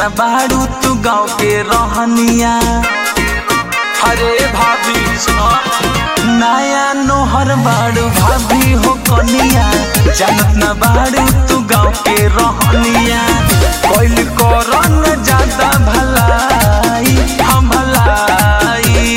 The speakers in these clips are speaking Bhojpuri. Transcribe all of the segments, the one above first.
न बाड़ू तू गाँव के रहनिया अरे भाभी नया नोहर बाड़ू भाभी हो कनिया जानत न बाड़ू तू गाँव के रहनिया कोइल करन ज्यादा भलाई हम भलाई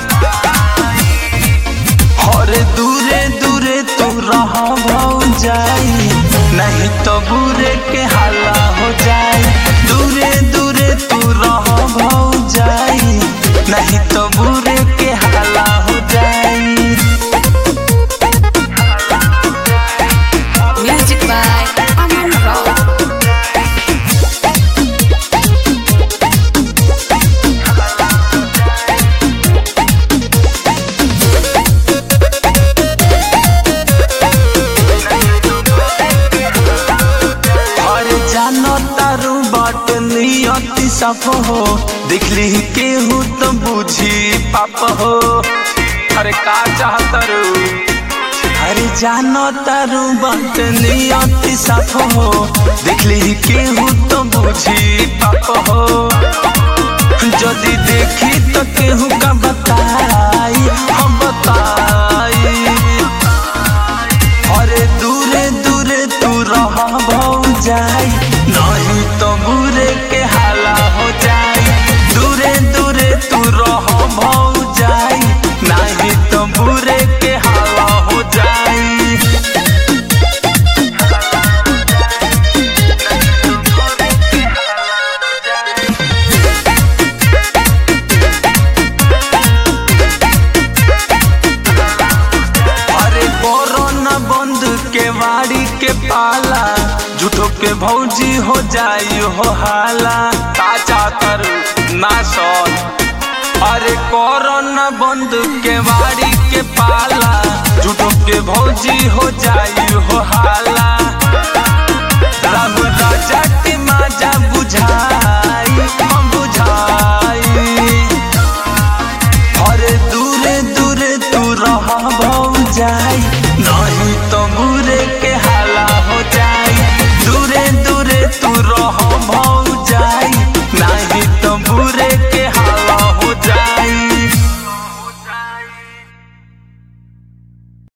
हरे दूरे दूरे तू रह जाई नहीं तो बुरे के हाला हो जाई दूरे दूरे तू रह जाई नहीं तो बुरे के हाला हो जाई Music by Aman Rao. अरे जानो तारू बाट नियति सफ हो दिखली केहू तो बुझी पाप हो अरे का चाहतरू अरे जानो तारू बाट नियति सफ हो दिखली केहू तो बुझी पाप हो যদি দেখি তো কেহু का बताई हम बताई अरे दूरे दूरे तू रह जाई नहीं तो बुरे के हाला हो जाई दूरे दूरे तू रह जाई नहीं तो बुरे के हाला हो जाई अरे कोरोना बंद के वाड़ी के पाला झूठो के भौजी हो जाई हो हाला ताजा कर ना सौन अरे कोरोना बंद के वाड़ी के पाला झूठो के भौजी हो जाई हो हाला राम राजा के माजा बुझाई हम बुझाई अरे दूरे दूरे तू रह जाई